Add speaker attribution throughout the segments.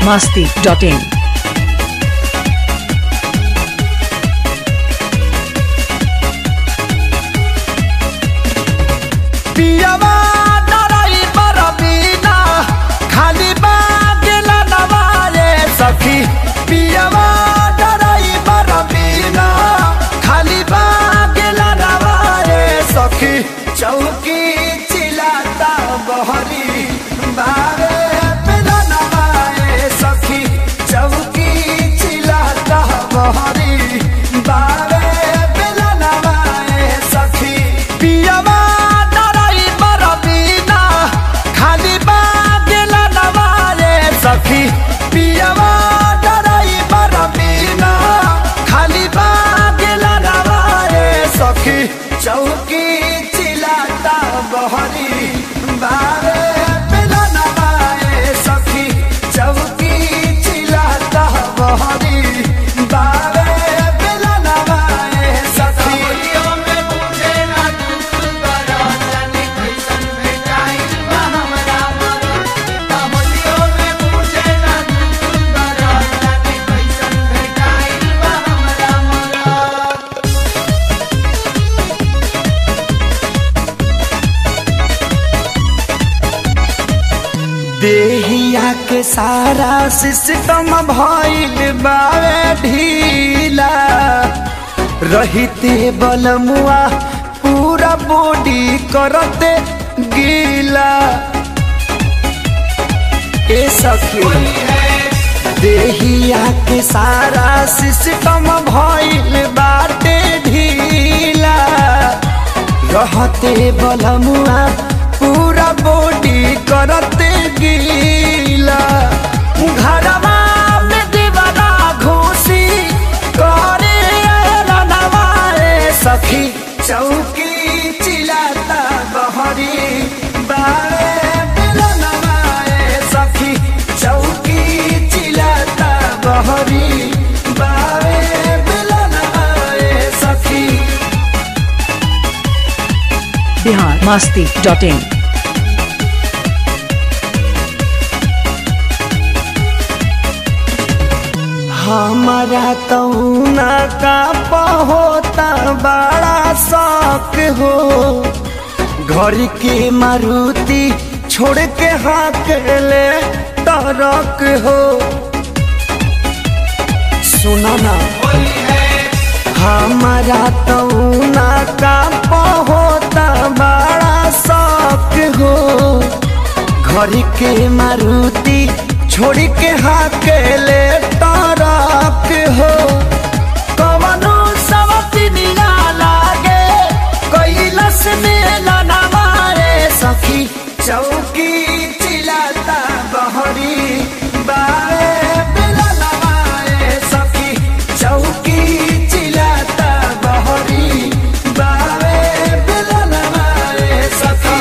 Speaker 1: masti.in.
Speaker 2: पियवा डराई बरबीना खाली बागेला नवारे सखी पियवा डराई बरबीना खाली बागेला नवारे सखी चौकी चिलाता बहरी बारे बिना नवारे सखी चौकी चिलाता बहरी बारे बिना नवारे सखी पियवा डराई बरबीना खाली बागेला नवारे सखी पियवा डराई बरबीना खाली बागेला नवारे सखी चौकी चिलाता बहरी बारे बिना नवारे सखी चौकी चिलाता बहरी बारे बिना नवारे सखी देहिया के सारा सिस्टम भइल बावे ढीला रहिते बलमुआ पूरा बॉडी करते गीला ए सखी देहिया के सारा सिस्टम भइल बाटे ढीला रहते बलमुआ पूरा बॉडी करते गीला घरवा में दीवाना घोसी करे रनवाए सखी चौकी चिलाता बहरी बारे बिलनवाए सखी चौकी चिलाता बहरी बारे बिलनवाए सखी
Speaker 1: Bihar masti.in.
Speaker 2: हमारा तौना का पहोता बड़ा शौक हो घर के मारुति छोड़ के हाथ ले तरक हो सुना ना हमारा तौना का पहोता बड़ा शौक हो घर के मारुति छोड़ के हाथ ले तरक हो कवनो सवतिनिया लागे कैलस में नवारे सखी चौकी चिलाता बहरी बारे बिना नवारे सखी चौकी चिलाता बहरी बारे बिना नवारे सखी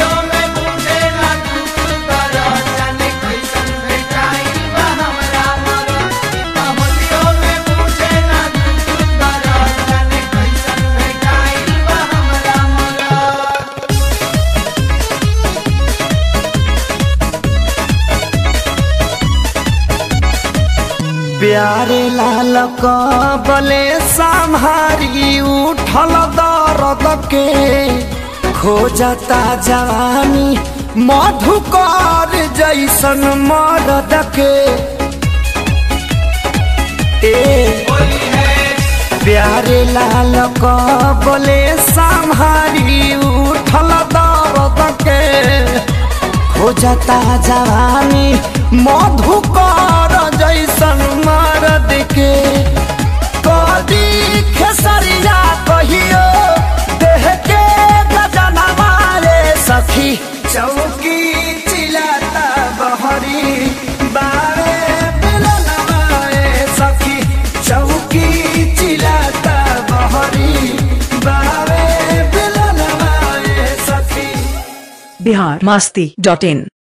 Speaker 2: प्यारे लाल कबले संहारी उठल दर्द के खोजता जवानी मधुकर जैसन मरद के ए प्यारे लाल कबले संहारी उठल दर्द के खोजता जवानी मधुकर जैसन मरद के कदी खेसरिया कहियो देह के गजना मारे सखी चौकी चिलाता बहरी बारे बिलनवाए सखी चौकी चिलाता बहरी बारे बिलनवाए सखी
Speaker 1: Bihar masti.in.